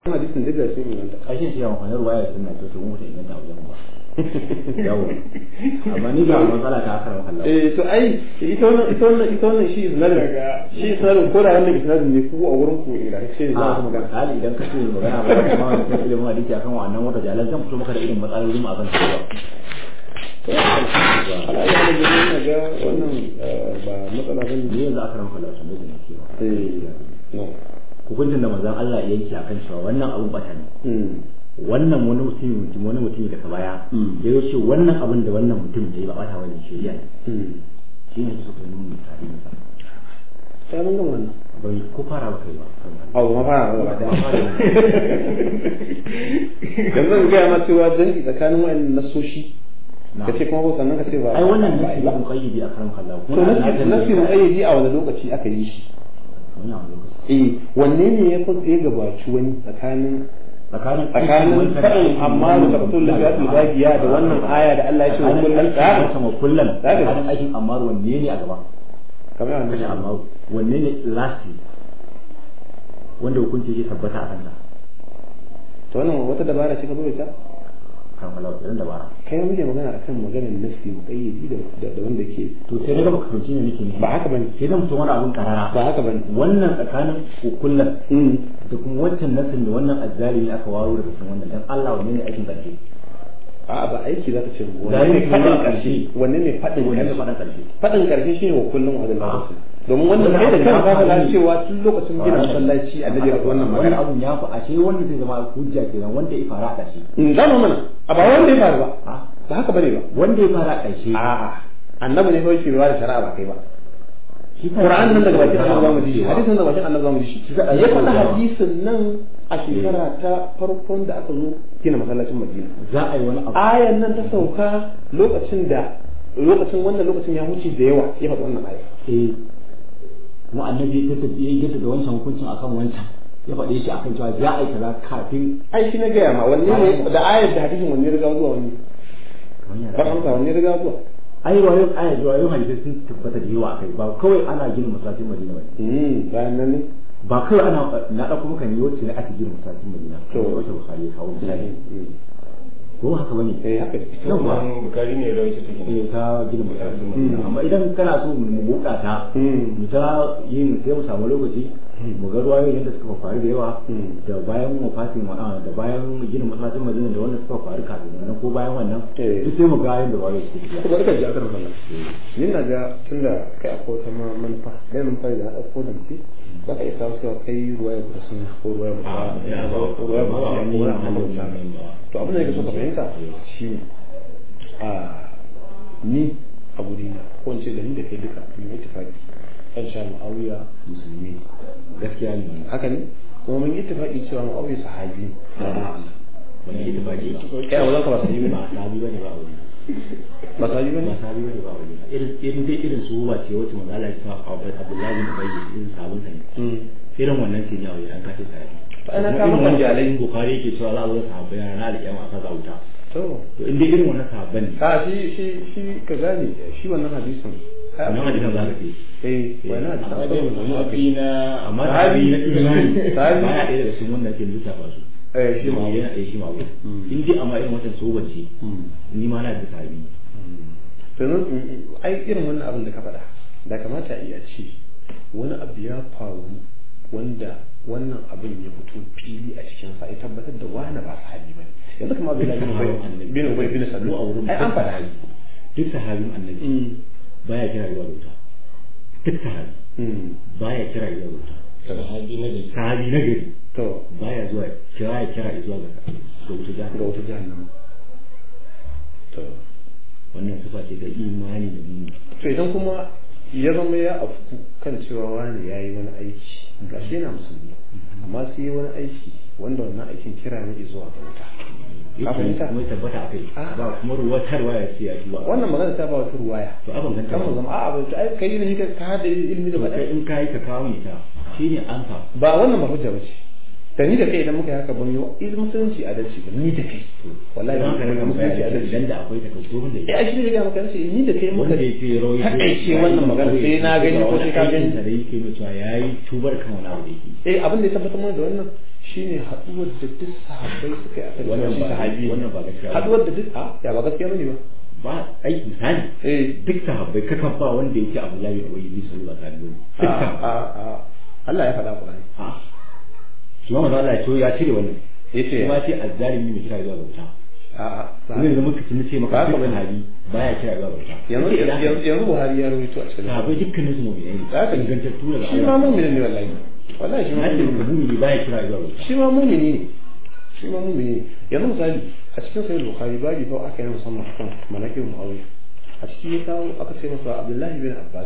hadisin duk da sun inganta kashin shi yawan kwanar ruwaya sun na to mu ta inganta wajen ba yawo amma ni ba matsala ta akar wakalla eh to ai ita wannan ita wannan ita wannan shi isnadin shi isnadin ko da wannan isnadin ne ku a wurin ku ingantacce ne za ku magana hali idan ka ce magana ba kuma wani kan ilimin hadisi akan wannan wata jalan zan fito maka da irin matsalolin akan cewa alayi halin da yana ga wannan ba matsala bane ni yanzu aka ranka lasu ne da ke ba eh no hukuncin da manzon Allah ya yanke akan cewa wannan abun bata ne mm wannan wani mutum mutum wani mutum daga baya Mm. ya ce wannan abin da wannan mutum ya yi ba bata wani shari'a ne mm shi ne suka nuna tarihin sa sai mun gama wannan bai ko fara ba kai ba abu ma fara gaba daya yanzu in gaya ma cewa dangi tsakanin wayannan nasoshi Na. ka ce kuma ko sannan ka ce ba ai wannan ba nasi ba ba muqayyidi a karan kallahu to nasi nasi muƙayyadi a wani lokaci aka yi shi wannan lokaci eh wanne ne ya fi ya gabaci wani tsakanin tsakanin tsakanin faɗin amma da tabbatul lafiyatul bagiya da wannan aya da Allah ya ce wa kullun tsara sama kullum Zaka- tsakanin aikin amma wanne ne a gaba kamar wannan kashe amma wanne ne lasti wanda hukunci ke tabbata a kansa to wannan wata dabara ce ka zo ta kan kallahu idan da bara kai muke magana akan maganar nasi muƙayyadi da da- da wanda ke to sai daga baka fahimci ne nake ne ba haka bane sai da mutum wani abun karara ba haka bane wannan tsakanin kullum mm da kuma wancan nasin da wannan azzalimi aka waro daga cikin wannan dan Allah wanne ne aikin karshe a'a ba aiki za ta ce wanne Zalimi ne faɗin kuma ƙarshe wanne ne faɗin wanne ne ƙarshe faɗan karshe faɗin ƙarshe shine wa kullum wa adalla rasul domin wannan Wannan kai da abu kanka ya ka faɗa faɗi. cewa tun lokacin gina masallaci annabi ya faɗi wannan wannan magana abun ya fi ashe wanda zai zama hujja kenan wanda ya fara a ƙarshe in zama mana a ba wanda ya faru ba ha ba haka bane ba wanda ya fara a ƙarshe a'a annabi ne kawai ke ba da shari'a ba kai ba shi Qur'an nan daga bakin annabi zamu ji shi hadisin daga bakin annabi zamu ji shi Za a yi ya faɗa cewa- hadisin nan a shekara ta farkon da aka zo gina masallacin Madina za a yi wani abu ayan nan ta sauka lokacin da lokacin wannan lokacin ya huce da yawa ya faɗi wannan aya eh kuma annabi ya tafi ya gita da wancan hukuncin akan wancan ya faɗe shi akan cewa za a yi kaza kafin ai shi na gaya ma wanne ne da ayar da hadisin wanne ya riga zuwa wanne ba amsa wanne ya riga zuwa ai wayo aya da wayo hadisi sun tabbata da yawa akai ba kawai ana gina masallacin Madina ba Mm, bayan nan ne ba kawai ana na dauko maka ne wacce ne ake gina masallacin Madina To. wacce Bukhari ya kawo misali Mm. ko haka bane eh haka ne yawa bukari ne rawaita take eh ta gina masallacin Madina Mm. amma idan kana so mu buka ta Mm. mu ta yin sai mu samu lokaci mu ga ruwayoyin yadda suka faru da yawa Mm. da bayan wafatin wa da bayan gina masallacin Madina da wanda suka faru kafin wannan ko bayan wannan Eh. duk sai mu ga yadda ruwayoyin suke to tafiya bari ka ji akar wannan ni na ga tunda kai akwai wata ma manufa dai manufa da na ɗauko da mutum za ka iya samu cewa kai ruwa ya kusa sun ko ruwa ya kusa ko ruwa ya kusa ko wani abu da to abin da yake so ka fahimta shi a ni a guri na ko in ce da ni da kai duka mun yi ittifaqi kan sha mu'awiya musulmi ne. gaskiya ne haka ne kuma mun yi ittifaqi cewa mu'awiya sahabi ne na Allah wani ita ba ce ba kai a wajen ka ba sahabi ba ne sahabi bane ba wani ba sahabi ba bane sahabi bane ba wani irin irin dai irin su ba ce wacce manzo Allah ya sa Abu Abdullahi bin Ubay irin sabon sa ne Mm. irin wannan ce ne a wajen kace sahabi To ana Kuma kama irin kan wanda jalai. in Bukhari yake cewa za a zo sahabbai na ranar alƙiyama a sa wuta to to in dai irin wannan sahabban ne a shi shi shi ka gane shi wannan hadisin ai wannan hadisan za ka ce eh wannan hadisin amma akwai dai maganganu a kai. mafi na amma Sahabi. sahabi na imani Sahabi. baya ɗaya daga cikin wanda ake lissafa su eh shi ma yana ɗaya shi ma abu Mm. in dai amma irin wancan soban ce ni ma na da sahabi to nan mm, ai irin wannan abin da ka faɗa da kamata a iya ce wani abu ya faru wanda wannan abin ya fito fili a cikin sa ya tabbatar da wani ba sahabi bane yanzu kamar Abdullahi bin Ubay bin Ubay bin mu a Salul wurin ai an faɗa duk sahabin annabi Mm. baya kira zuwa da wuta duk sahabi Mm. baya kira zuwa da wuta sahabi na da sahabi na gari to baya zuwa kira ya kira zuwa ga ga wuta ga jahannam wata jahannama to wannan sifa ce ga imani da mu to idan kuma ya zama ya afku kan cewa wani ya yi wani aiki ga shi yana musulmi amma sai yi wani aiki wanda wannan aikin kira ne zuwa ga wuta Ka yake fahimta? kuma tabbata a kai Ah. ba kuma ruwatarwa ya ce ya tuba wannan magana ta ba wata ruwaya to abin ganta kan mu zama a'a ba ai kai ne ka ka hada ilimi da to kai bada in kai ka kawo ni ta shine ansa ba wannan ba hujja bace da ni da kai idan muka yi haka ban yi ilmi musulunci adalci ba ni da kai wallahi idan ban ka yi rika musulunci bayani adalci idan da akwai takaddu da eh ai shi ne ga maka nace ni da kai muka wanda yake rawaito takaice wannan magana sai na gani ko sai ka gani da yake mai cewa yayi tubar kan wani abu da yake eh abin da ya tabbatar mana da wannan shine haduwar da duk sahabbai suka yi akan Wannan cewa shi ba- sahabi ne. wannan ba gaskiya ba. haduwar da duk a ya ba gaskiya bane ba ba ai misali eh duk sahabbai kakan ba wanda yake Abdullahi bin Ubay bin Salul alaihi wasallam a duk sahabbai a a Allah ya faɗa Qur'ani a shi ma manzo Allah ya ce ya cire wannan yace kuma ce azzalimi mai kira zuwa bauta a a ne da muka tuni ce Ba maka haka duk bane. sahabi baya kira zuwa bauta yanzu Yake da haka. yanzu yanzu Buhari ya rawaito a cikin sahabbai dukkanin su mu'minai ne Za ka ji. ingantattu daga shi ma mu'mini ne wallahi wallahi shi ma na ce mu'mini maka ne mu'mini baya kira zuwa bauta shi ma mu'mini ne shi ma mu'mini ne yanzu misali a cikin sahih bukhari babu fa aka yi musamman kan malakin muawiya a ciki ya kawo aka ce masa abdullahi bin abbas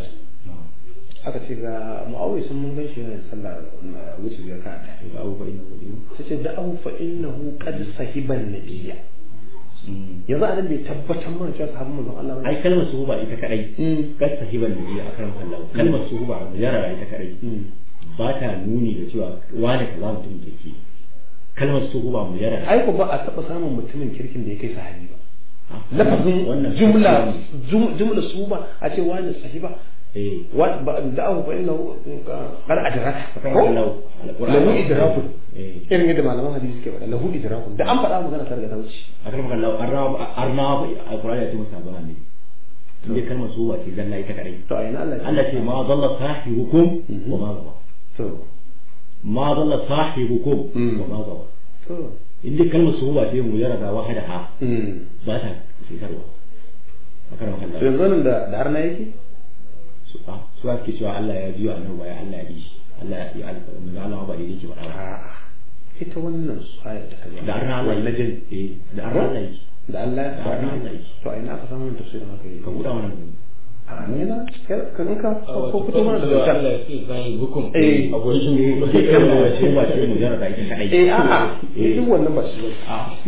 aka ce ga muawiya sun mun gan shi yana sallah na wuce biyar ka ɗaya ga abubuwa ina wuri sai ce da'ahu fa innahu qad sahiban nabiyya yanzu anan bai tabbatar mana cewa sahabban manzon Allah bane ai kalmar suhuba ita kadai Mm. kad sahiban nabi akram sallahu kalmar suhuba mujarrara ita kadai Mm. ba ta nuni da cewa wani kaza mutum kirki kalmar suhuba mujarrara ai ko ba a taba samun mutumin kirkin da ya kai sahabi ba Ah, lafazin wannan jumla gaskiya ne. jum- jumla su ba a ce wani sahiba eh wa ba da'ahu fa innahu qad adraka akram ko sallahu alquran lahu idrakun eh irin yadda malaman hadisi ke faɗa lahu idrakun da an faɗa magana ta riga ta wuce akram sallahu arna arna alquran ya ce masa ba ne inda kalmar suhuba ce zalla ita kadai to a yana Allah ya Allah ce ma dalla sahibukum Mhm. wa ma gawa to ma dalla sahibukum Mm. wa ma gawa to inda kalmar suhuba ce mujarrada wahadaha mm ba ta fitarwa akram to sallahu yanzu nan da da har na yake su a su ake cewa Allah ya juya annabi baya Allah ya bi shi Allah ya yi alƙawarin Allah ba da yake faɗa ba a'a ita wannan ayar da ka da arna Allah wannan jin eh da arna Allah yake da Allah Da arna Allah yake to a ina aka samu wannan tafsirin haka yi ka buɗa mana gani a ne na kan in ka ko ko fito mana da Allah zancen ya ce zai hukum Eh. a gurin shi sai kalma wace ba ce mujarrada ita kadai eh a'a Eh. duk wannan ba shi ba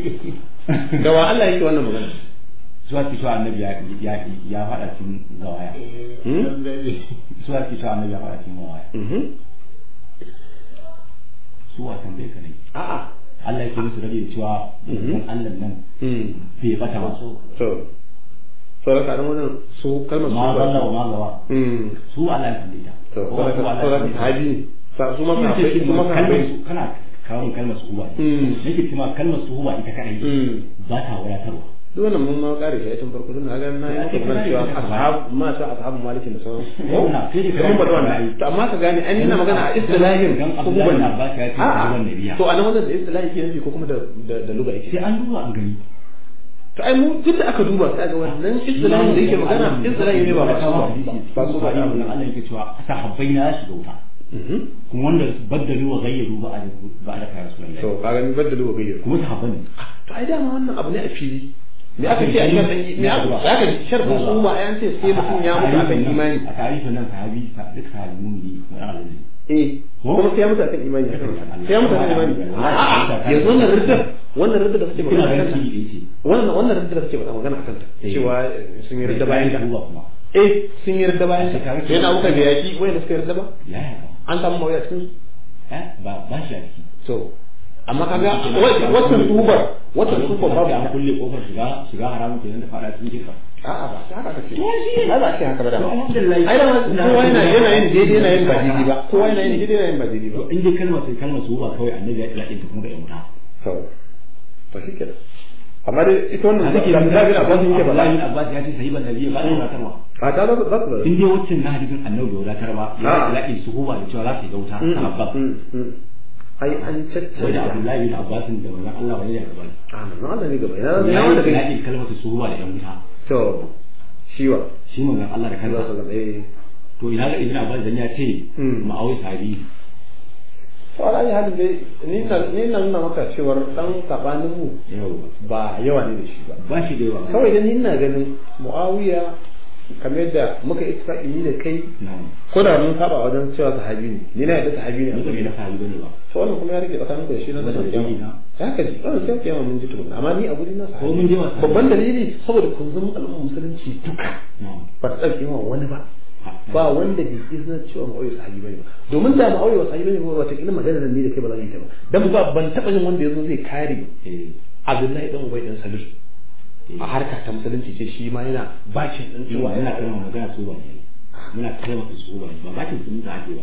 a da wa Allah yake wannan magana su ake cewa annabi ya ya ya faɗa cikin zawaya Hmm? su ake cewa annabi ya faɗa cikin zawaya Mhm. su wasan bai kadai a'a Allah yake musu rage da cewa Mhm. dan Allah nan Mm. bai bata ba to sauran kaɗan wajen su kalmar su ma ba zalla wa ma gawa Mm. su Allah ya kalle ta to Ko su Allah ya sauran kalle ta. sahabi ne Sa- su ma Shi ne sahabbai ce su ma kalmar sahabbai su kana kawo min kalmar suhuba ne Mm. nake cewa kalmar suhuba ita kadai Mm. ba ta wadatarwa duk wannan mun ma kare shi a tun farko tun na ga na yi maka magana cewa ashab ma ta ashabu malikin da sauran Wannan, sai dai kuma ba kawai wannan to amma ka gane an yana magana a istilahin Dan ko Abdullahi kuma bin Abbas ya ce sahiban nabiya. to anan wannan da istilahi ke nufi ko kuma da da da lugha yake sai an duba an gani to ai mu duk da aka duba sai ga wannan istilahin da yake magana istilahi ne ba ba su ba ba su ba Allah Allah yake cewa sahabbai na shiga wuta Mhm. kuma wanda baddalu wa ghayyaru ba a ba a da rasulullahi to ka gani baddalu wa gayyar kuma sahabban ne to ai dama wannan abu ne a fili me aka ce a sharɗin me aka aka ji sharɗin umma ai an ce sai mutum ya mutu akan imani a tarihin nan sahabi duk sahabi mumini na Allah eh kuma sai ya mutu akan imani sai ya mutu akan imani a'a yanzu wannan riddar wannan riddar da suke kina magana ganin akan shi ta da yake wannan wannan riddar da suke magana akan ta Eh. cewa sun yi ridda bayan ka ruwa kuma eh sun yi ridda bayan ka Sai ka ga sai na muka da yaki wayanda suka yi ridda ba ya ya an samu mawuya cikin su eh ba ba shi a ciki to amma kaga wannan tubar wannan tubar babu an ita. kulle kofar shiga shiga haramun kenan da fada cikin kirka a'a ba sai haka kace ai ba sai haka ba da To, alhamdulillah. ai da kowa yana yana yin daidai yana yin ba daidai ba kowa yana yin daidai yana yin ba daidai ba to in dai kalmar sai kalmar su ba kawai annabi ya tsaya ta kuma ga yan wuta to to shi kenan amma dai ita wannan a da take da da bin Abbas yake ba Abdullahi bin Abbas ya ce sahiban nabi ba da wadatarwa a ta za za ta in dai waccan na hadisin annabi bai wadatar ba ya Ah. tsaya su ba da cewa za su ga wuta sahabba ai an wai da tattauna Abdullahi bin Abbas da manzon Allah wani ya gaba a manzon Allah ne gaba ya ya ya wanda yi kai tsaya kalmar su ba da yan wuta to shiwa shi manzon Allah da Allah kansa sallallahu alaihi to ina ga ibn Abbas dan ya ce Mm. ma'awi sahabi to ala ya halin dai ni na ni na nuna maka cewar dan sabanin mu yau ba yawa ne da shi ba ba shi da yawa kawai dan ni ina ganin Muawiya kamar yadda muka ittifaqi ni da kai na'am ko da mun saba wajen cewa sahabi ne ni na yadda sahabi ne a mutum gurina. na sahabi bane ba to wannan kuma ya rike tsakanin da shi na da Wannan kiyama dalili na. ya ka ji wannan sai kiyama mun ji tukuna amma ni a guri na sahabi Ko mun je wa sahabi. babban dalili saboda kun zama al'umma musulunci duka na'am ba ta ɗauke wa wani ba Ha. ba wanda bai izina cewa ma'auye sahabi bane ba domin da ma'auye wa sahabi bane ba wata kila magana da ni da kai ba za mu yi ta ba dan ba ban taɓa jin wanda yazo zai kare eh Abdullahi dan Ubay dan Salul eh a harka ta musulunci ce shi ma yana bacin din cewa muna kalmar magana su ba ne muna kalmar su ba ne ba bakin sun ta ake ba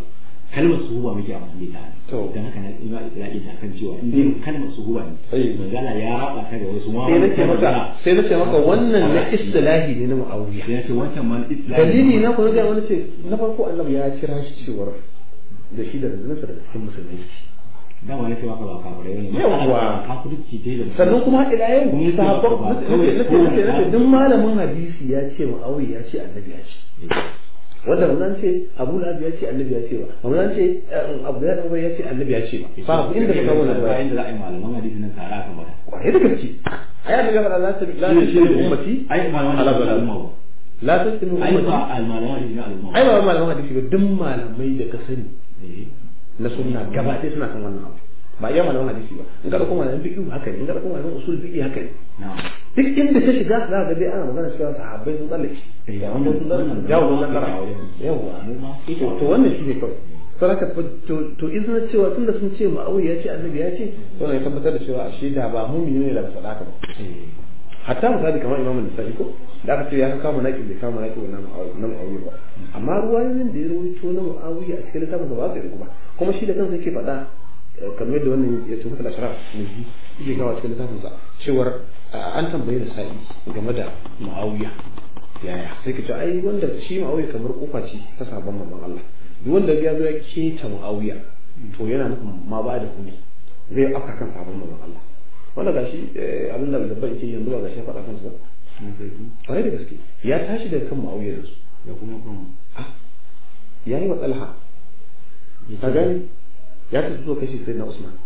kalmar suhuba muke amfani da To. ita dan haka na ina isra'i ta kan cewa in dai kalmar suhuba ne Eh. manzala ya raba ta da wasu ma sai na ce wanda maka magana- sai na ce maka wannan na istilahi ne na muawiya sai ya ce wancan man islam dalili na kuma ga wani ce na farko annabi ya kira shi cewar da shi da rundunarsa da cikin musulmai da wani ce maka ba kafirai ne Yawwa. kafirci dai da sannan kuma ila yau Kuma yake sahabban ba nace kawai nace kowane nace nace ɗan- duk malamin hadisi ya ce muawiya ya ce annabi ya ce wanda mun ce Abu Lahab ya ce annabi ya ce ba mun ce Abdullahi dan Ubay ya ce annabi ya ce ba ba inda ka kawo wannan ba ba inda za a yi malaman hadisi nan tare akan bata kwaye da gaske ai annabi ya faɗa la ta la ta shi ummati ai malaman ala hadisi na balal al'umma ba la ta shi ai ummati ba malaman hadisi na al'umma ai ba malaman hadisi ba duk malamai da ka sani Eh. na sunna gaba ɗaya suna kan wannan abu ba iya malaman hadisi ba in ka ɗauko malaman fiqh haka ne in ka ɗauko malaman usul fiqh haka ne na'am duk inda ka shiga za ka ga dai ana magana cewa sahabbai sun tsallake Eh, da wanda sun tsallake jawo don nasara yawa mu ma to to wannan shi ne kawai saraka to to izina cewa tunda sun ce ma'awiya ya ce annabi ya ce to ne tabbatar da cewa ashe da ba mumini ne da ba sadaka ba Eh. hatta misali kamar imamu nisa'i ko da aka ce ya kama naki bai kama naki na na mu'awiya ba amma ruwayoyin da ya rawaito na mu'awiya a cikin littafin ba za su yi ba kuma shi da kansa yake faɗa eh, kamar yadda wannan ya tuhu da ashraf ne yake kawo cikin littafin sa cewar ah, an tambaye da sa'i game da mu'awiya yaya sai ka ce ai wanda shi mu'awiya kamar kofa ce ta sabon manzon Allah duk wanda ya zo ya keta mu'awiya to yana nufin ma ba da huni zai afka kan sabon manzon Allah wanda gashi eh, abin da babban yake yanzu ba gashi ya faɗa kansa ba Mun sai ku. kwarai da gaske ya tashi daga kan mu'awiya yanzu da kuma kuma ah ya yi wa talha ka gani ya tafi zuwa kashi sai na usman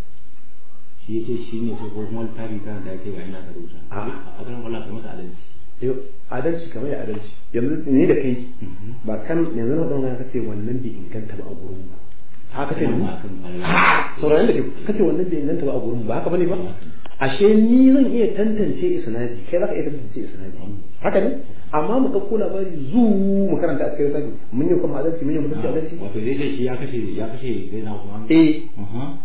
shi ya ce shi ne sai ko kuma littafi kan da ake bayan da rubuta A'a. a kan wala kai masa adalci Yau, adalci kamar ya adalci yanzu ni da kai ba kan yanzu na ɗan ka ce wannan bai inganta ba a gurin ba haka ce ni Wannan akan falala. sauraron da ke kace wannan bai inganta ba a gurin ba haka bane ba ashe ni zan iya tantance isnadi kai za ka iya tantance isnadi haka ne amma mu ɗauko labari zu mu karanta a cikin lissafi mun yi kuma adalci mun yi mutunci adalci wato zai ce shi ya kashe ya kashe sai na kuma eh Aha.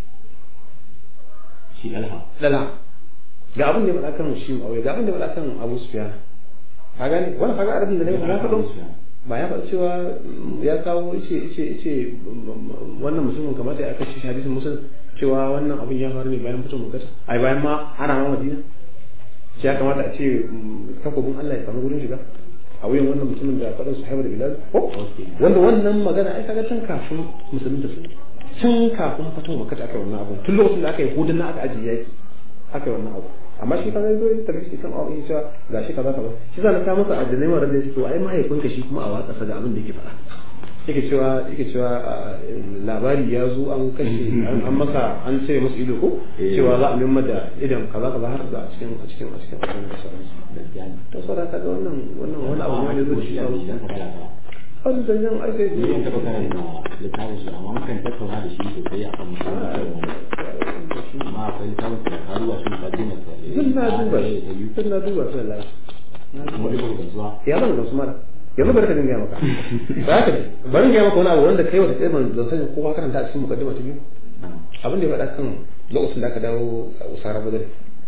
shi alha lala ga abin da ya faɗa kan shi ma'auya ga abin da ya faɗa kan abu sufiya ka gane wannan kaga arabin da ne ya faɗo ba ya faɗa cewa mm, ya kawo ice ice ice mm, wannan musulmin kamata ya kashe shi hadisin musul cewa wannan abin ya faru ne bayan fito mukata ai bayan ma ana ma madina shi ya kamata a ce mm, takobin Allah ya samu gurin shiga a wuyan wannan mutumin da faɗin su haibar da bilal ko Okay. wanda wannan magana ai kaga tun kafin musulmin da su tun kafin fito mukata aka yi wannan abu tun lokacin da aka yi hudun na aka ajiye yaki aka yi wannan abu amma shi kaga zo ya tafi shi kan awa ya cewa ga shi kaza kaza shi za na kawo masa addinai wa rabbi to ai mahaifinka shi kuma a watsa sa ga abin da yake faɗa yake cewa yake cewa ah, labari ya zo an kashe an an masa an cire masa ido ko Eh. cewa za a nemi da idan kaza kaza har da a cikin a cikin a cikin a cikin da sauransu gaskiya ne to saboda kaga wannan wannan wani abu ne da zo shi da a shi dan ka kala wani zanjan ai sai ni ban taɓa karanta littafin su amma mukan tattauna da shi sosai akan musamman amma akwai littafin da karuwa shi ta dina ta duk na duba shi duk na duba su Allah kuma duk da zuwa ya ban gamsu mara yanzu bari ka dinga ya maka ba ka bari ga maka wani abu wanda kai wata tsaye ban zan sani ko ka karanta a cikin mukaddima ta biyu abin da ya faɗa kan lokacin da aka dawo a usara badar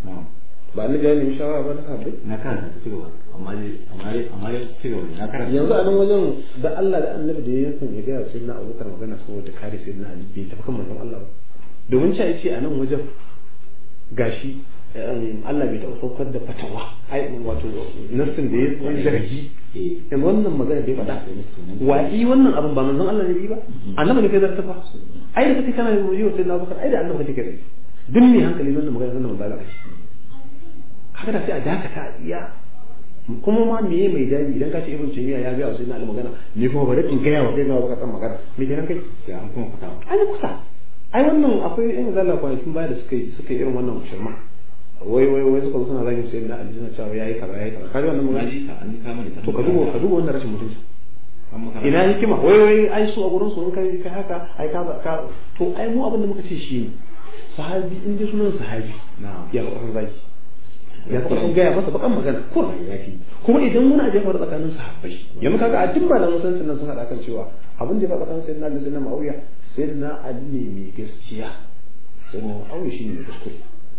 ba annabi ya nemi shawara ba na sahabbai na karanta ta cigaba amma dai amma dai amma dai cigaba na karanta yanzu a nan wajen da Allah da annabi da ya yankan ya gaya sai na abubakar magana saboda kare sai na ali bai tafi kan manzon Allah ba domin cewa ce a nan wajen gashi um, Allah bai taɓa saukar da fatawa ai wato nassin da ya yi zargi eh yanzu wannan magana da ya faɗa wa'i wannan abin ba manzon Allah ne bi ba annabi ne kai zarta fa ai da kake kana yi wa sayyidina Abubakar ai da annabi kake kai duk mai hankali wannan magana sannan manzon Allah haka da sai a dakata a iya kuma ma meye mai dadi idan ka ce ibn taymiya ya ga wa sayyidina Ali magana ni kuma bari in ga wa sayyidina Abubakar san magana me kenan kai sai an kuma fita ai kusa ai wannan akwai yan zalla kwanakin baya da suka yi suka yi irin wannan shirma wai wai wai suka zo suna zagin sayyidina Ali suna cewa yayi kaza yayi kaza kaji wannan na magana ji ka an kama da to ka duba ka duba wannan rashin mutunci an maka ina hikima wai wai ai su a gurin su in kai kai haka ai ka ka to ai mu abin da muka ce shi ne sahabi in dai sunan sahabi na ya ga kan zaki ya ga kan gaya masa bakan magana ko yafi kuma idan wani abu ya faru tsakanin sahabbai yanzu kaga a duk malaman musulunci nan sun haɗa kan cewa abin da ya faru tsakanin sayyidina Ali da sayyidina Muawiya sayyidina Ali ne mai gaskiya sayyidina Muawiya shine mai kuskure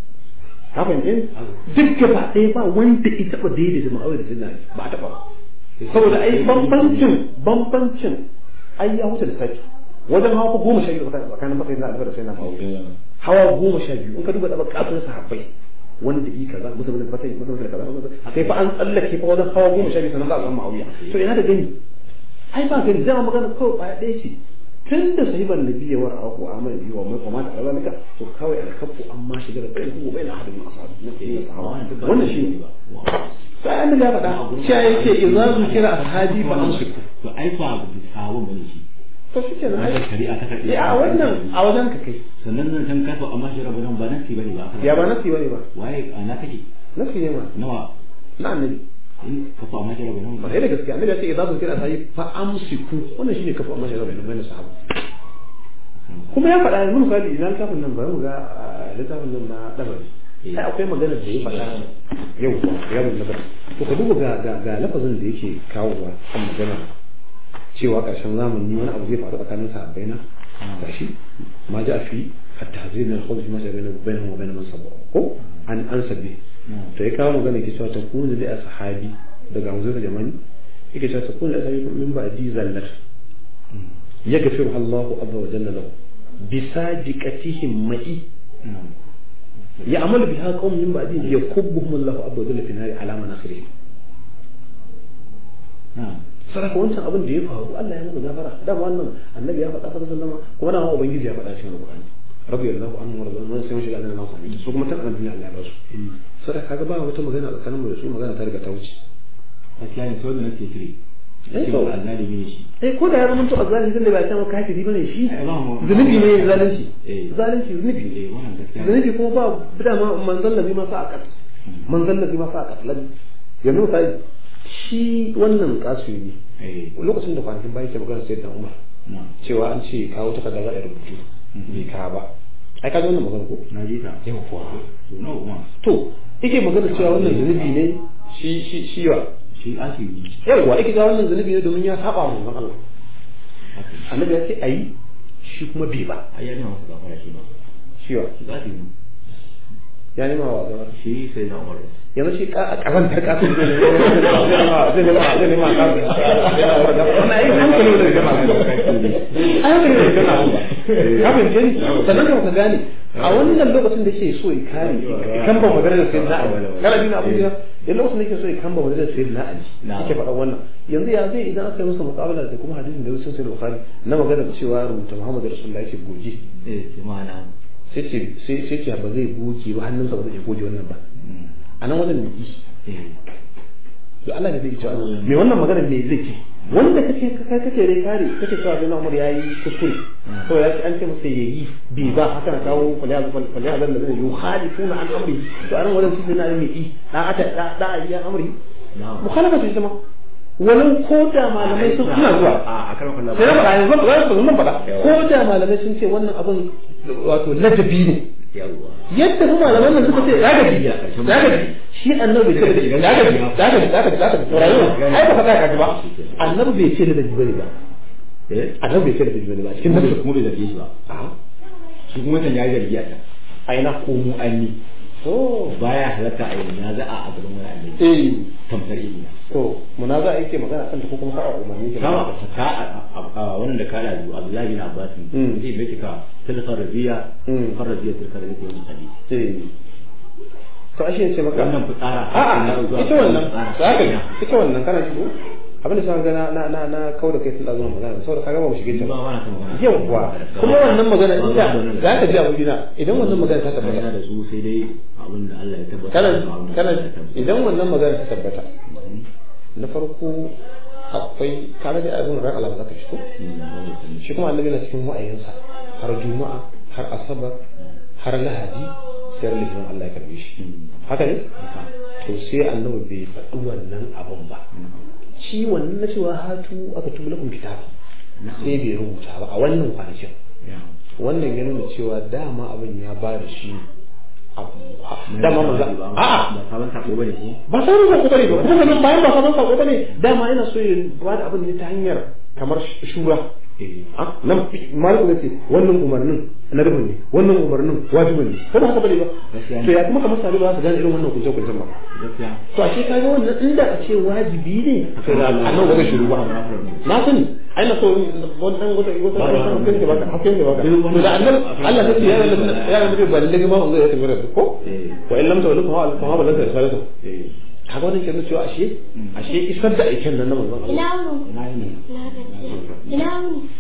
ka fahimce ni? duk gaba ɗaya ba wanda ya taɓa daidaita Muawiya da sayyidina Ali ba a taɓa ba saboda ai bambancin bambancin ai ya wuce da saki wajen hawa goma sha biyu tsakanin matsayin na albar da sai na hawa goma sha biyu in ka duba ɗaba ƙasar sahabbai wanda yi kaza musu bin fatai musu bin kaza sai fa an tsallake fa wajen hawa goma sha biyu sannan za a samu ma'auya to ina da gani ai ba gani zama magana kawai ɓaya ɗaya ce tun da sahiban nabi ya wara ko amal biyu wa mai kuma da zalika to kawai alkafu amma shiga da bai ko bai na hadin ashabi na ke yin sahaba wannan shi ne sai an ya faɗa cewa yake idza zukira ashabi fa amsiku to ai fa abu sahaba bane shi to shi ke nan ai shari'a ta karɓi a wannan a wajen ka kai sannan nan can kafa amma shi rabu nan ba nasi bane ba ya ba nasi bane ba waye ana kake nasi ne ma nawa na annabi in kafa amma shi rabu nan ba da gaskiya annabi ya ce idza zukira ashabi fa amsiku wannan shine kafa amma shi rabu nan bayan sahaba kuma ya faɗa yanzu misali idan littafin nan bari mu ga littafin nan na dabari sai akwai magana da ya faɗa yau ba ya mun nazar to ka duba ga ga ga lafazin da yake kawowa kan magana cewa ƙarshen zamani wani abu zai faru tsakanin sahabbai na gashi ma ja fi at-tahzir min al-khawf ma shaba bainahum wa bain man sabba ko an an sabbi to ya kawo magana yake cewa ta kunu da sahabi daga muzur jamani yake cewa ta kunu da sahabi min ba'di zallat يغفرها الله عز وجل له بصادقتهم معي يعمل بها قوم من بعدهم يكبهم الله عز وجل في النار على مناخرهم saraka wancan abin da ya faru Allah ya musu gafara da wannan annabi ya faɗa sallallahu alaihi wasallam kuma da ubangiji ya faɗa cikin alqur'ani rabbi Allahu anhu wa radiyallahu sai mun shiga aljanna na su kuma tan annabi Allah ya ba su saraka kaga ba wata magana tsakanin mu da su magana ta riga ta wuce gaskiya ne sau da nake kire Eh, ce to. ba zalimi ne shi eh ko da ya zama to azzalimi tunda ba ta maka kafiri bane shi Eh, ba mu- zunubi ne zalunci Eh. zalunci zunubi ne eh wannan gaskiya ne zunubi kuma ba bida ma manzon lazi ma sa a kat manzon lazi ma sa a kat lazi yanzu misali shi wannan kasu ne eh lokacin da kwanakin bayan ke magana sai da umar na cewa an ce kawo takarda za a yi rubutu bai kawo ba ai ka ji wannan magana ko na ji ta yau kuwa to nawa kuma to yake magana cewa wannan zunubi ne shi shi shi wa shi asiri yawwa yake ga wannan zunubi ne domin ya saba wa manzon Allah haka annabi ya ce ayi shi kuma bai ba ai ya nema masa gafara shi ba shi wa shi asiri ne ya nema wa gaba shi sai na umar yanzu shi ka kazantar kasu zai nema zai nema zai nema kasu wannan ai hankali ne da gama ai hankali ne da gama ba ka fahimce ni sannan ka ka gane a wannan lokacin da yake so ya kare kan ba magana da sayyidina ali kana bin abu ya yan lokacin da yake so ya kan ba magana da sayyidina ali yake faɗa wannan yanzu ya zai idan aka yi masa muqabala da kuma hadisin da wasu sai bukhari na magana da cewa rubuta muhammadu rasulullahi yake goje eh sai ma na sai ce sai sai ce ba zai goge ba hannunsa ba zai iya goge wannan ba a nan wajen mai eh to Allah ne zai cewa me wannan magana me zai ce wanda kake kake kake rai kare kake cewa sai Umar yayi kuskure to ya ce an ce masa yayi bi ba haka na kawo falya falya da zai yukhalifuna an amri to anan wajen su na mai yi da ata da da ya amri na mukhalafa ce sama walau ko da malamai sun suna zuwa a karan kallon sai na faɗa yanzu ba za su zan faɗa ko da malamai sun ce wannan abin wato ladabi ne yawwa yadda kuma malaman nan suka ce zagabi zagabi shi annabi bai ce da zagabi zagabi zagabi zagabi to rayuwa ai ba ka tsaya kaji ba annabi bai ce da dabi bane ba eh annabi bai ce da dabi bane ba cikin nasu kuma bai zarge shi ba a shi kuma wancan ya yi zargi a can aina ko mu an yi to baya halatta a yi na za a gaban wani annabi eh tamkar ilina to munaza yake magana kan ta ko kuma ka umarni ke kama ka a wannan da kala biyu Abdullahi bin Abbas Mm. zai bai ka tilka rabiya Mm. kan rabiya tilka rabiya ta yin hadisi eh to ashe ce maka wannan fitsara a'a ita wannan zaka ita wannan kana ji ko abin da sai ga na na na na kauda kai sun dazo magana saboda kaga ba mu shige ta ba ba ba na kan magana yawwa kuma wannan magana ita za ka ji a wurina idan wannan magana ta tabbata yana da su sai dai abin da Allah ya tabbata kana da abin da kana Allah ya tabbata. idan wannan magana ta tabbata na farko akwai kana da abin ran Allah zaka shi ko Mm, wannan sun shi kuma annabi na cikin wa'ayinsa har juma'a har asabar har lahadi sai ran litinin Allah ya karbe shi haka ne to sai annabi bai faɗi wannan abun ba shi wannan na cewa hatu aka tubu lakum kitab sai bai rubuta ba a wannan kwanakin wannan ya nuna cewa dama abin ya ba da shi abu dama maza a'a ba sabon sako bane ko ba sabon sako bane ba kuma nan bayan ba sabon sako bane dama yana so ya ba da abin ne ta hanyar kamar shura nan maliku zai ce wannan umarnin na rubin ne wannan umarnin wajibin ne kada haka bane ba to ya kuma kamar sabi ba su gane irin wannan kunce kuncen ba to ashe kaga wannan inda a ce wajibi ne to da annan ba zai shiru ba na sani ai na so wannan wata wata wata kan ke baka hakan ke baka to da annan Allah ta ce ya Allah ya Allah ba lalle ma zai tafi da ko wa in lam tawallu fa fa ba lanta risalatu kaga wannan kenan cewa ashe ashe isar da aikin nan na manzon Allah ina ne ina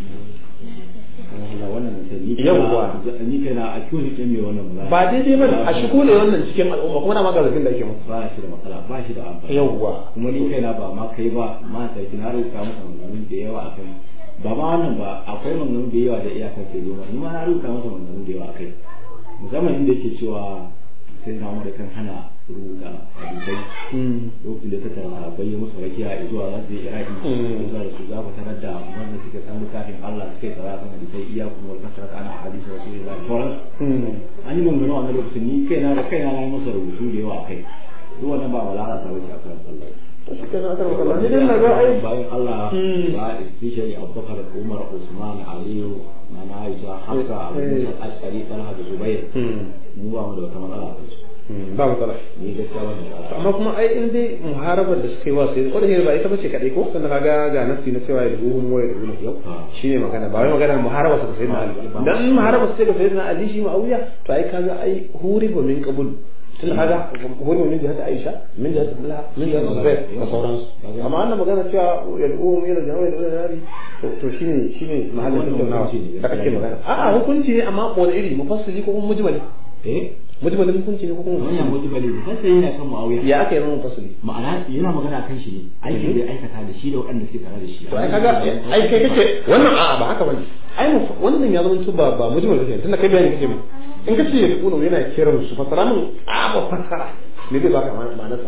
wannan ni Yawwa. ni kai na a kiwon ke mai wannan magana ba daidai bane a shigo ne wannan cikin al'umma kuma na magazin da ake masa ba shi da matsala ba shi da amfani yawwa kuma ni kai na ba ma kai ba ma sai kina rubuta masa maganganun da yawa akan ba ma wannan ba akwai maganganun da yawa da iyakar ke zo ni ma na rubuta masa maganganun da yawa akai musamman inda yake cewa sai na mu da kan hana rubuta hadisai lokacin da ta tara bai musu rakiya zuwa za su yi iraki zuwa da su za ku tarar da wanda suke san littafin Allah suke tsara kan hadisai iya kuma wata kasar ana hadisi rasulullah sauran an yi maganganu a wannan lokacin ni kaina da kaina na yi masa rubutu da yawa akai duk wannan ba wala ta wuce akan Allah to shi kenan aka maka ni dai na ga ai bayan Allah ba especially Abubakar Umar Usman Aliyu na na Aisha Hafsa Abu Musa Ashari Talha da Zubair mu ba mu da wata matsala a kansu ba matsala ni gaskiya wannan matsala amma kuma ai in dai muharabar da suka yi wa sai wadda ba ita bace kadai ko sannan kaga ga nasi na cewa da ruhun waya da ruhun yau shine magana ba wai magana muharaba su sai na Ali dan muharaba su sai ga sayyidina Ali shi ma'awiya to ai kaga ai huriba min qabul tun kaga huriba min jihati Aisha min jihati Abdullah min jihati Zubair da sauransu amma wannan magana cewa yad'uhum ila jama'a ila nari to shine shine mahallin tattaunawa da kake magana a'a hukunci ne amma wani iri mufassili ko kuma mujmali eh mujmalin hukunci ne ko kuma wannan mujmali ne sai yana kan Muawiya ya aka yi zama mufassili ma'ana yana magana kan shi ne aikin da ya aikata da shi da waɗanda suke tare da shi to ai kaga ai kai kace wannan a'a ba haka bane ai mu wannan ya zama to ba ba mujmal kace tunda kai bayani kace mu in kace ya kuno yana kiran su fasara mun a ba fasara me zai baka ma'anarsa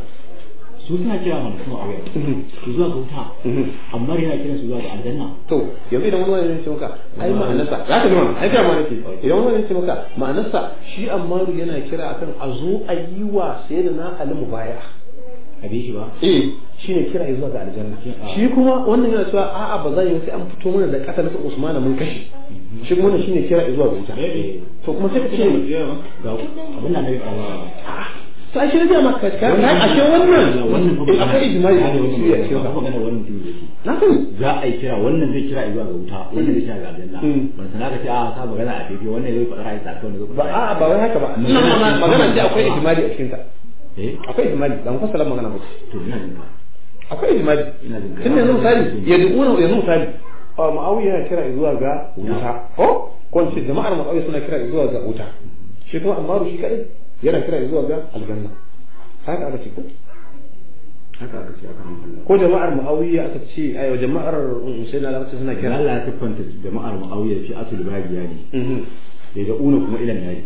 su suna kira mana kuma Muawiya su zuwa ga wuta amma yana kiran su zuwa ga aljanna to yanzu idan wani wani ya ce maka ai ma'anarsa za ka ji mana ai kira ma nake idan wani wani ya ce maka ma'anarsa shi ammaru yana kira akan a zo a yi wa sayyidina ali mubaya'a a bi shi ba eh shine kira zuwa ga aljanna shi kuma wannan yana cewa a'a ba za yi sai an fito mana da kasar su Usman mun kashe shi kuma wannan shine kira zuwa ga wuta to kuma sai ka ce ga abin da nabi sallallahu to a shirya maka ka na a ce wannan in akwai ijma'i a cikin ya ce ba magana wannan mutum yake na sani za a yi kira wannan zai kira zuwa ga wuta wannan zai kira ga aljanna ban sana ka ce a ka magana a daidai wannan zai faɗa ra'ayi tsaka wannan zai ba faɗa a ba wai haka ba ina ma magana ce akwai ijma'i a cikin ta eh akwai ijma'i ba mu fassara magana ba to ina jin ka akwai ijma'i ina jin ka tun yanzu misali ya duƙuna yanzu misali a ma'awiya yana kira zuwa ga wuta ko ko in ce jama'ar ma'awiya suna kira zuwa ga wuta shi kuma ammaru shi kadai yana kira zuwa ga aljanna haka aka ce ko haka aka ce aka hankali ko jama'ar ma'awiya aka ce ayo jama'ar husaina da aka suna kira Allah ya siffanta jama'ar Muawiya fi asul bagiya ne Mhm. daga una kuma ilan nari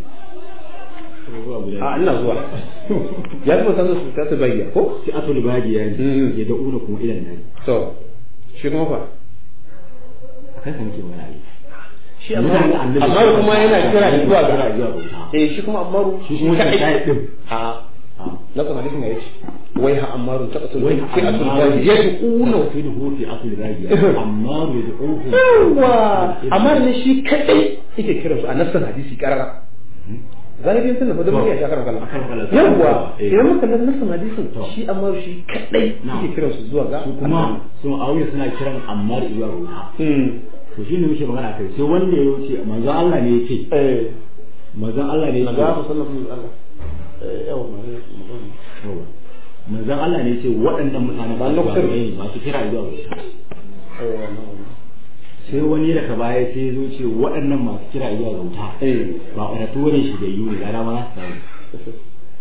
a ina zuwa ya fi san su ta su bayyana ko fi asul bagiya ne Mhm. ya da una kuma ilan nari to shi kuma fa akan san ke wani ali shi ammaru ammaru kuma yana kira zuwa ga zuwa ga wuta eh shi kuma ammaru shi kuma kadai. shi din a a na kan hadisin ya ce wai ha ammaru ta kasul wai fi asul bayyana ya ji una uno fi da fi asul bagiya amma ya da uku yawa amma ne shi kadai yake kira su a nassan hadisi karara zahirin sun da mun ya shakar kallon Akan kallon. yawa Eh. idan muka kalli nassan hadisin To. shi amma shi kadai Na'am. yake kira su zuwa ga su kuma su Muawiya suna kiran Ammar zuwa ga wuta Hmm. to shi ne muke magana kai sai wanda ya wuce manzo Allah ne yake eh manzo Allah ne na yake ga ku sallallahu alaihi wasallam eh yawa Yawa. manzon Allah ne ce waɗannan mutane Ba ba su lokacin- ne masu kira zuwa ga wuta eh sai wani daga baya sai ya zo ce waɗannan masu kira zuwa ga wuta eh ba ɓaratu wani shi da yiwu da dama za su samu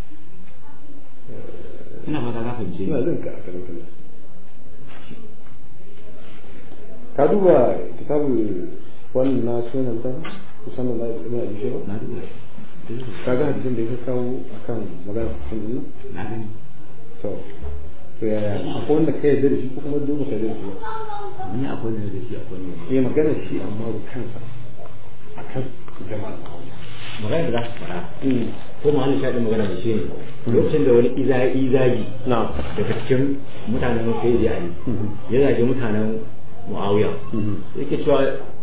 ina fata ka fahimce ina ni jin ka a kan kallon ka duba kitabul wannan na sunan ta musamman da ibn abi shayba na duba ka ga hadisin da ya kawo akan magana kusan dinnan na gani to to yaya akwai wanda ka yarda da shi ko kuma dole ka yarda da shi ba? ni akwai ne da shi akwai ne eh magana shi amma ru kansa akan jama'a magana da za su fara mm ko ma hannun shaɗin magana da shi ne lokacin da wani iza izagi na daga cikin mutanen sai da ali ya zage mutanen muawiya mhm yake cewa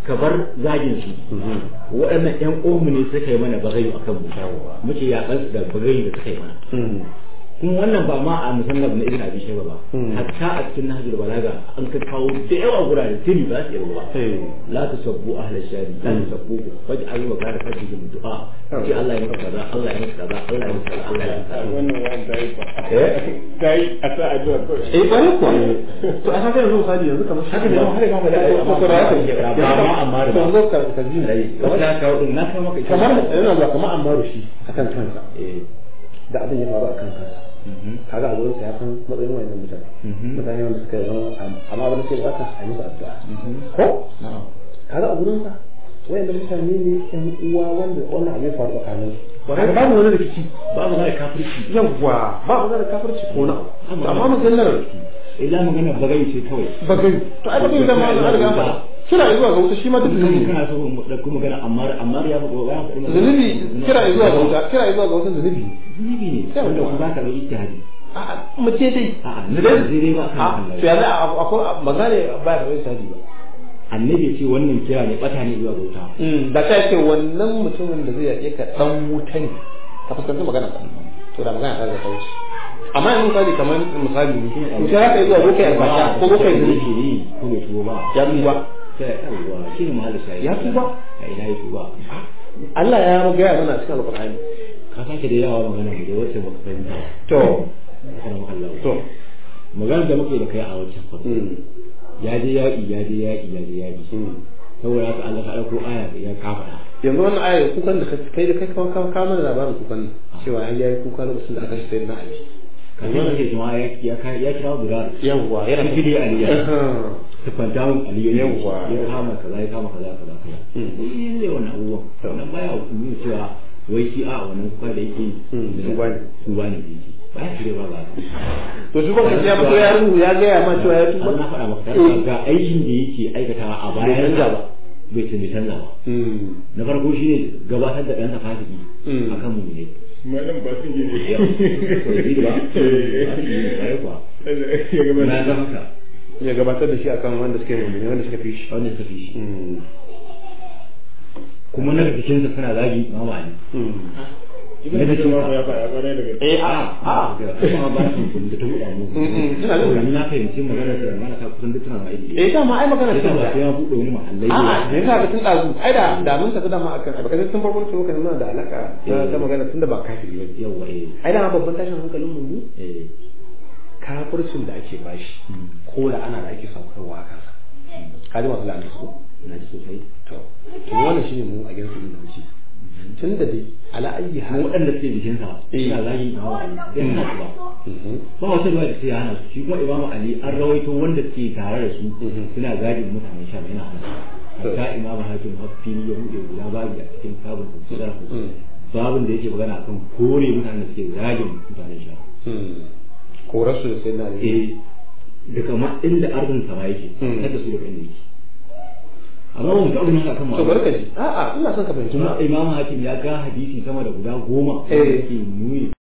ka bar zagin su waɗannan ƴan uwanmu ne suka yi mana bagayu a kanmu muke yaƙar su da bagayu da suka yi mana kuma wannan ba ma a musannaf na ibn abi shayba ba hatta a cikin nahjul balaga an ka kawo da yawa gurare tuni ba su yi ba la tasabbu ahla shari la tasabbu faj'alu wa kana faj'alu du'a ce Allah ya maka kaza Allah ya maka kaza Allah ya maka kaza Allah ya maka kaza wannan wa'an ta yi ba eh ta yi a sa addu'a kawai eh bari ko to a haka yanzu misali yanzu kamar haka ne har ma da ai ko ko da haka ba ma amma da to zo ka ka ji rai wata ka wadin na kai maka ita kamar yana zuwa kamar Ammaru shi akan kansa eh da abin ya faru akan kansa kaga a gurin sa ya san matsayin wayannan mutane mutane wanda suka yi zama amma abin da suke bukata a yi musu addu'a ko na'am kaga a gurin sa wayannan mutane ne yan uwa wanda wannan abin ya faru tsakanin su kaga babu wani rikici ba mu da kafirci yawwa ba mu da kafirci ko na amma maganar illa magana bagayu ce kawai bagai to ai bagai da ma an riga faɗa kira zuwa ga wuta shi ma duk zunubi ne kana so mu dauki magana amma amma ya faɗo ya faɗi zunubi kira zuwa ga wuta kira zuwa ga wuta zunubi ne zunubi ne Sai wanda wanda ku za ka yi ijtihadi a'a mu ce dai a'a na da zai dai ba a kan to Allah ya za a akwai magana ba ya kai sadi ba annabi ya ce wannan kira ne bata ne zuwa ga wuta da ta ce wannan mutumin da zai yaƙe ka dan wuta ne ka fuskanci magana ka to da magana ta zata wuce amma yanzu misali kamar misali ne to sai haka yi zuwa bokai albasha ko bokai zunubi ne ko bai tuba ba ya tuba sai yawwa shi ne mahallin shayi Ya tuba? a ina ya tuba Allah ya gaya mana a cikin alƙur'ani ka sake da yawa magana mu da wacce baka fahimta to kana maka Allah to magana da muke da kai a waccan farko mm, ya je yaƙi ya je yaƙi ya je yaƙi mm. saboda haka Allah ka ɗauko aya ya kafa yanzu wannan aya kukan da ka- kai da kai kawo kawo kawo mana labarin kukan nan cewa an yi kuka lokacin da aka shi sayyidina Ali kafin da ke jama'a ya ya ka- ya kira Bilal yawwa yana Shi ne Ali ya Ahem. tufanta mun Ali ya Yawwa. ya kama kaza ya kama kaza kaza kaza Mm. shi ne wannan abubuwan wannan baya nuna cewa wai shi a wannan kuka da yake Mm, tuba ne. tuba ne da yake baya shirye ba ba to shi kuma ya fito ya rubu ya gaya ma cewa ya tuba Allah faɗa maka Eh. ga aikin da yake aikatawa a Bai bayan canza ba. bai canza canza ba Mm, na farko shi ne gabatar da ɗansa fasiki Mm. a kan mu ne malam ba su gine Ya, to yi ba ba su yi ba kuwa ya gaba na ga haka ya gabatar da shi akan wanda suke mummuni wanda suka fi shi wanda suka fi shi Mm, kuma na jikinsa suna zagi mama Ali mm. ibn Juma ya faɗa ƙwarai da gaske eh a a kuma ba su kun da ta buɗa mu Mm, mm, ina jin ka. ni na fahimci magana da mana ka kusan duk tana aiki eh dama ai magana sai ce ba sai da ya buɗe wani mahallai a'a da yasa ga tun dazu ai da da mun tafi dama akan ai baka tun farko tun lokacin muna da alaka ta ta magana tunda ba kafiri ba yawa eh ai dama babban tashin hankalin mu mu eh kafircin da ake bashi ko da ana da ake saukarwa a kansa ka ji masu la'anta su na ji sosai to to wannan shine mu a gidansu da muke tun da dai ala ayyi mu hal waɗanda suke jikinsa Eh. suna zagi mama Ali dan suna su ba Mhm. ba wata ruwa da sai ya hana su shi kuma imamu ali an rawaito wanda suke tare da su Mhm. suna gadin mutanen sham yana hana su hatta imamu hakim hafini ya buɗe guda babu a cikin sabon tafsira Mm. babin da yake magana akan kore mutanen da suke gadin mutanen sham Mm. korarsu da sai na ne eh daga ma inda arzin sama yake Mm. kada su daga inda yake amma ba mu taɓa yin haka kan to barka ji a'a ina son ka fahimci kuma ba imamu hakim ya ga hadisi sama da guda goma Eh. wanda ke nuni